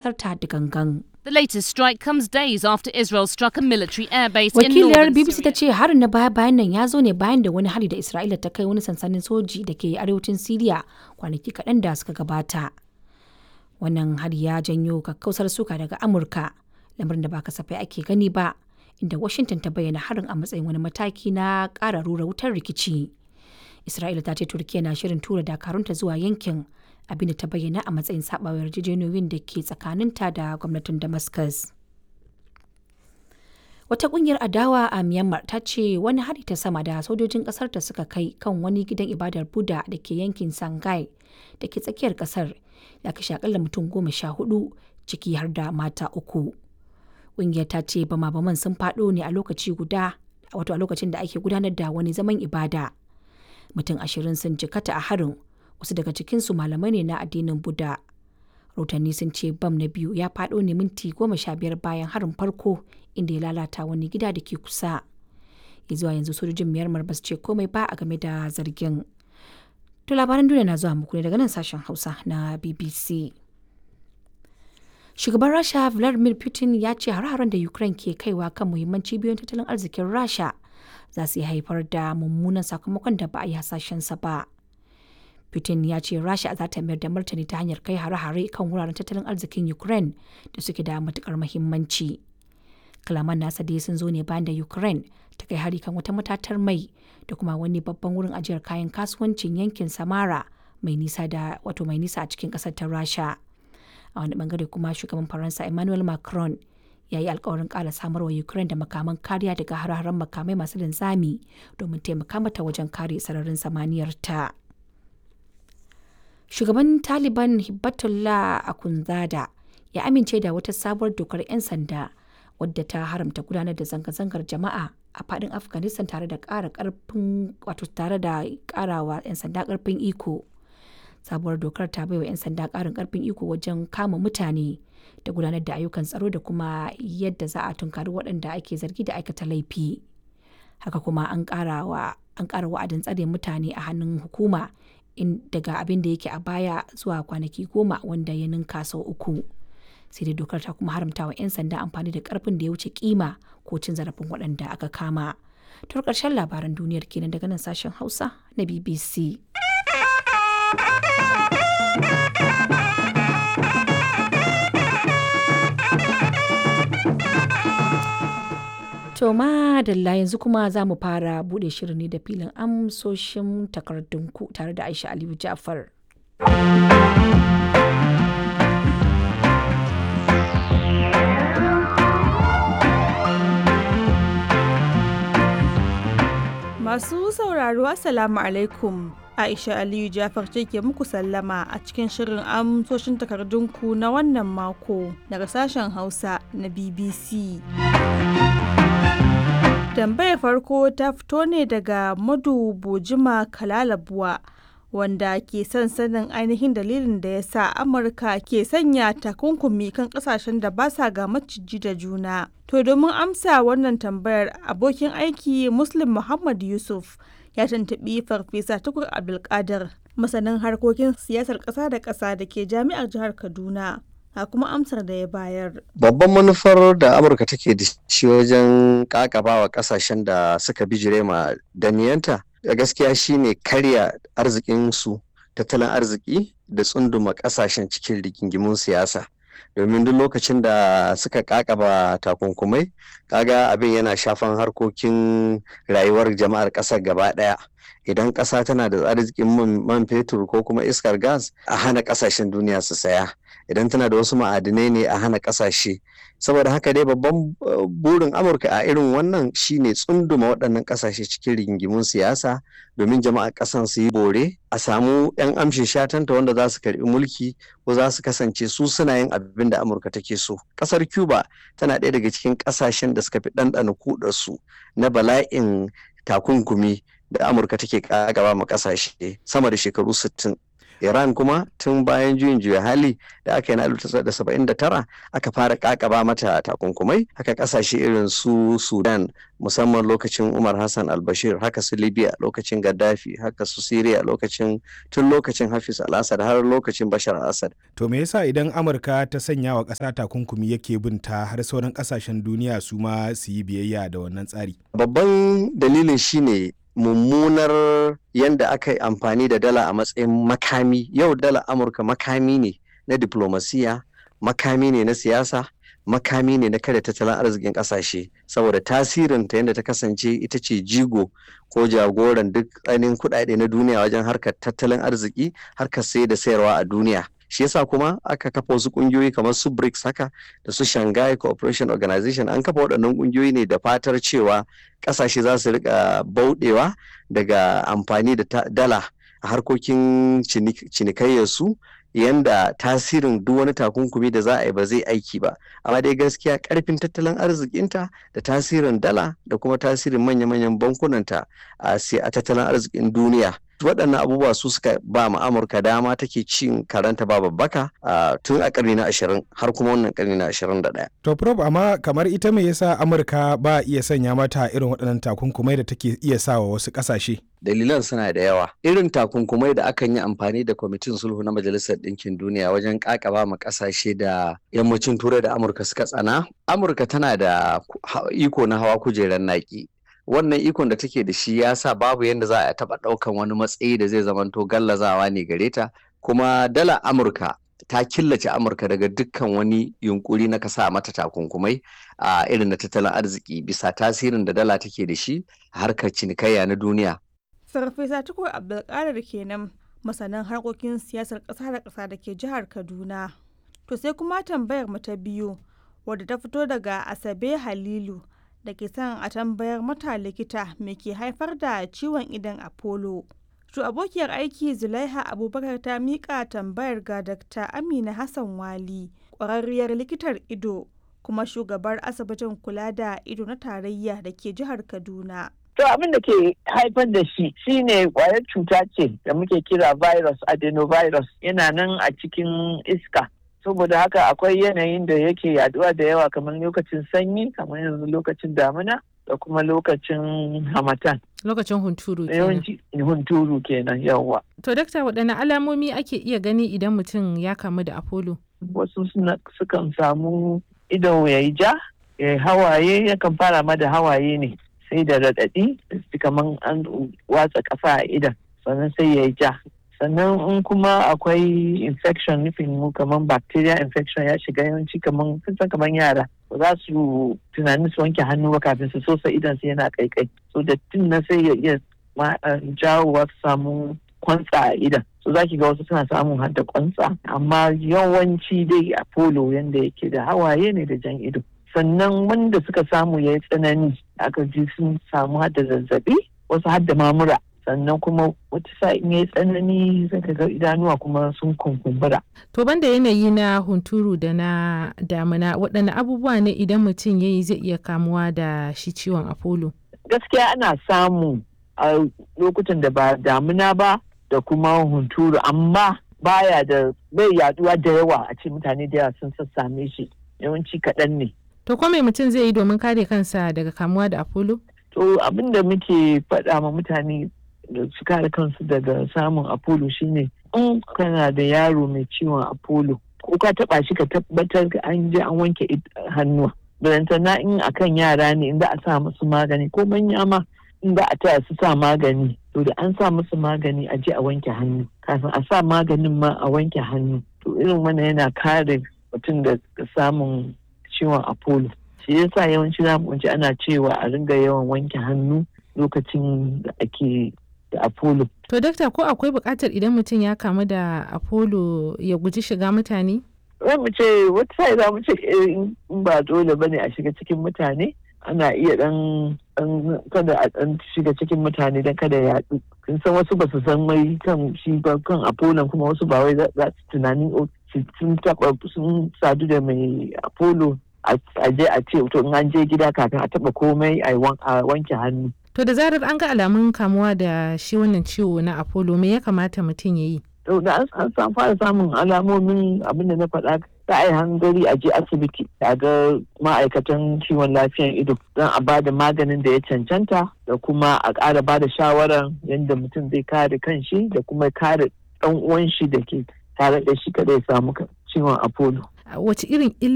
ƙasar ta da gangan. The latest strike comes days after Israel struck a military airbase in Wakiliyar northern BBC ta Syria. ce harin na baya-bayan nan ya zo ne bayan da wani hari da Isra'ila ta kai wani sansanin soji da ke arewacin Siriya kwanaki kaɗan da suka gabata. Wannan hari ya janyo kakkausar suka daga Amurka, lamarin da ba kasafai ake gani ba, inda Washington ta bayyana harin a matsayin wani mataki na ƙara rura wutar rikici. Isra'ila ta ce Turkiyya na shirin tura dakarunta zuwa yankin abinda ta bayyana a matsayin saɓawar yarjejeniyoyin da ke tsakaninta da gwamnatin Damascus. Wata kungiyar adawa a Myanmar ta ce wani hari ta sama da sojojin kasar ta suka kai kan wani gidan ibadar Buddha da ke yankin Sangai da ke tsakiyar kasar ya kashe akalla mutum goma sha hudu ciki har da mata uku. Kungiyar ta ce bama-baman sun faɗo ne a lokaci guda wato a lokacin da ake gudanar da wani zaman ibada. Mutum ashirin sun jikata a harin wasu daga cikinsu malamai ne na addinin Buddha. rahotanni sun ce bam na biyu ya faɗo ne minti goma sha biyar bayan harin farko inda ya lalata wani gida da ke kusa ya zuwa yanzu sojojin myanmar ba su ce komai ba a game da zargin to labaran duniya na zuwa muku ne daga nan sashen hausa na bbc shugaban rasha vladimir putin ya ce hare-haren da ukraine ke kaiwa kan muhimman cibiyoyin tattalin arzikin rasha za su iya haifar da mummunan sakamakon da ba a yi hasashensa ba Putin ya ce Rasha za ta mayar da martani ta hanyar kai hare-hare kan wuraren tattalin arzikin Ukraine da suke da matukar muhimmanci. Kalaman nasa dai sun zo ne bayan da Ukraine ta kai hari kan wata matatar mai da kuma wani babban wurin ajiyar kayan kasuwancin yankin Samara mai nisa da wato mai nisa a cikin kasar ta Rasha. A wani bangare kuma shugaban Faransa Emmanuel Macron ya yi alkawarin ƙara samar wa Ukraine da makaman kariya daga hare-haren makamai masu linzami domin taimaka mata wajen kare sararin samaniyar ta. shugaban taliban hibbatullah akunzada ya amince da wata sabuwar dokar 'yan sanda wadda ta haramta gudanar da zanga-zangar jama'a a fadin afghanistan tare da ƙara karfin wato tare da ƙarawa 'yan sanda karfin iko sabuwar dokar ta baiwa 'yan sanda ƙarin karfin iko wajen kama mutane da gudanar da ayyukan tsaro da kuma yadda za a tunkari waɗanda ake zargi da aikata laifi haka kuma an ƙara wa'adin tsare mutane a hannun hukuma in daga abin da yake a baya zuwa kwanaki goma wanda ya ninka sau uku sai dai dokar ta kuma haramta wa 'yan sanda amfani da karfin da ya wuce kima ko cin zarafin waɗanda aka kama to ƙarshen labaran duniyar kenan daga nan sashen hausa na bbc To madalla yanzu kuma za mu fara bude shirin ne da filin amsoshin takardunku tare da Aisha Aliyu Jafar. Masu sauraro Assalamu alaikum. Aisha Aliyu Jafar ce ke muku sallama a cikin shirin amsoshin takardunku na wannan mako daga sashen Hausa na BBC. tambayar farko ta fito ne daga madu bojima kalalabuwa wanda ke son sanin ainihin dalilin da ya sa amurka ke sanya takunkumi kan kasashen da ba sa ga maciji da juna to domin amsa wannan tambayar abokin aiki muslim muhammad yusuf ya tuntuɓi farfesa tukur abdulkadir masanin harkokin siyasar ƙasa da ƙasa da ke jami'ar jihar kaduna a kuma amsar da ya bayar. Babban manufar da Amurka take da shi wajen kakabawa kasashen da suka bijire ma daniyanta da gaskiya shine karya arzikinsu tattalin arziki da tsunduma kasashen cikin rigingimun siyasa. domin duk lokacin da suka kakaba takunkumai kaga abin yana shafan harkokin rayuwar jama'ar ƙasar gaba ɗaya idan ƙasa tana da arzikin man fetur ko kuma iskar gas a hana ƙasashen duniya su saya idan tana da wasu ma'adinai ne a hana ƙasashe saboda haka dai babban burin amurka a irin wannan shine tsunduma waɗannan ƙasashe cikin rigingimun siyasa domin jama'ar ƙasan su yi bore a samu 'yan amshin shatanta wanda za su karɓi mulki ko za su kasance su suna yin abin da amurka take so ƙasar cuba tana ɗaya daga cikin ƙasashen da suka fi ɗanɗana kudarsu na bala'in takunkumi da amurka take gaba ma ƙasashe sama da shekaru 60 iran kuma tun bayan juyin juya hali da aka yi na 1979 aka fara kakaba mata takunkumai haka kasashe irin su sudan musamman lokacin umar hassan albashir haka su libya lokacin gaddafi haka su syria lokacin tun lokacin hafiz al-assad har lokacin bashar al-assad to me yasa idan amurka ta sanya wa ƙasa takunkumi yake bin ta har sauran ƙasashen duniya su ma su yi biyayya da wannan tsari babban dalilin shine mummunar yadda aka yi amfani da dala a matsayin makami yau dala amurka makami ne na diplomasiya makami ne na siyasa makami ne na kada tattalin arzikin kasashe saboda tasirin ta yadda ta kasance ita ce jigo ko jagoran duk ainihin kuɗaɗe na duniya wajen harkar tattalin arziki harkar sai da sayarwa a duniya shi yasa kuma aka kafa wasu kungiyoyi kamar su BRICS haka da su Shanghai Cooperation Organization an kafa waɗannan kungiyoyi ne da fatar cewa ƙasashe za su rika bauɗewa daga amfani da dala a harkokin cinikayyarsu yanda tasirin duk wani takunkumi da za a yi ba zai aiki ba amma dai gaskiya karfin tattalin arzikinta da tasirin dala da kuma tasirin manya-manyan bankunanta a tattalin arzikin duniya waɗannan abubuwa su suka ba ma amurka dama take cin karanta ba babbaka tun a ƙarni na ashirin har kuma wannan ƙarni na ashirin da ɗaya. to prof amma kamar ita me yasa amurka ba iya sanya mata irin waɗannan takunkumai da take iya sawa wasu ƙasashe dalilan suna da yawa irin takunkumai da akan yi amfani da kwamitin sulhu na majalisar ɗinkin duniya wajen ƙaƙaba ma ƙasashe da yammacin turai da amurka suka tsana amurka tana da iko na hawa kujerar naƙi wannan ikon da take da shi ya sa babu yadda za a taɓa ɗaukan wani matsayi da zai zamanto gallazawa ne gare ta kuma dala amurka ta killace amurka daga dukkan wani yunkuri na kasa mata takunkumai a irin na tattalin arziki bisa tasirin da dala take da shi a harkar cinikayya na duniya farfesa tukur abdulkadir kenan masanin harkokin siyasar ƙasa da ƙasa da ke jihar kaduna to sai kuma tambayar mu ta biyu wadda ta fito daga asabe halilu da ke son a tambayar mata likita me ke haifar da ciwon idan apollo to abokiyar aiki zulaiha abubakar ta miƙa tambayar ga dr amina hassan wali ƙwararriyar likitar ido kuma shugabar asibitin kula da ido na tarayya da ke jihar kaduna To abin da ke haifar da shi shine kwayar cuta ce da muke kira virus adenovirus yana nan a cikin iska. Saboda haka akwai yanayin da yake yaduwa da yawa kamar lokacin sanyi kamar yanzu lokacin damina da kuma lokacin hamatan. Lokacin hunturu kenan. Yawanci hunturu kenan yawa. To dakta waɗanne alamomi ake iya gani idan mutum ya kamu da Apollo? Wasu sukan samu ido ya yi ja, ya hawaye yakan fara ma da hawaye ne. sai da raɗaɗi kamar an watsa ƙasa a idan sannan sai ya yi ja sannan in kuma akwai infection nufin mu kamar bacteria infection ya shiga yawanci kamar sun san kamar yara ba za su tunanin su wanke hannu ba kafin su sosa idan su yana kaikai so da tun na sai ya iya jawowa su samu kwantsa a idan so za ki ga wasu suna samun har da kwantsa amma yawanci dai a polo yanda yake da hawaye ne da jan ido sannan wanda suka samu ya yi tsanani aka ji sun samu hada zazzabi wasu hada mamura sannan kuma wata sa'in ya yi tsanani zaka ga idanuwa kuma sun kunkumbura. To banda yanayi na hunturu da na damina waɗanne abubuwa ne idan mutum ya yi zai iya kamuwa da shi ciwon apollo? Gaskiya ana samu a lokutan da ba damina ba da kuma hunturu amma baya da bai yaduwa da yawa a ce mutane da yawa sun sassame shi yawanci kaɗan ne. To ko mai mutum zai yi domin kare kansa daga kamuwa da Apollo? To abin da muke faɗa ma mutane da su kare kansu daga samun Apollo shine in kana da yaro mai ciwon Apollo ko ka taɓa shi ka tabbatar an je an wanke hannuwa. na in akan yara ne in za a sa musu magani ko manya ma in za a taya su sa magani to da an sa musu magani a je a wanke hannu kafin a sa maganin ma a wanke hannu to irin wannan yana kare mutum da samun ciwon apollo shi yasa yawanci za mu ana cewa a ringa yawan wanke hannu lokacin da ake da apollo to dakta ko akwai buƙatar idan mutum ya kamu da apollo ya guji shiga mutane za mu ce wata sai za mu ce in ba dole bane a shiga cikin mutane ana iya dan kada a dan shiga cikin mutane dan kada ya yaɗu kin san wasu ba su san mai kan shi ba kan apollo kuma wasu ba wai za su tunanin sun taba sun sadu da mai apollo a je a ce to in an je gida kafin a taba komai a wanke hannu to da zarar an ga alamun kamuwa da shi wannan ciwo na apollo me ya kamata mutum ya yi da an fara samun alamomin abin da na faɗa za a yi hangari a je asibiti a ga ma'aikatan kiwon lafiyan ido don a ba da maganin da ya cancanta da kuma a ƙara ba da shawarar yadda mutum zai kare kanshi da kuma kare ɗan uwan shi da ke tare da shi kada ya samu ciwon apollo. Wace irin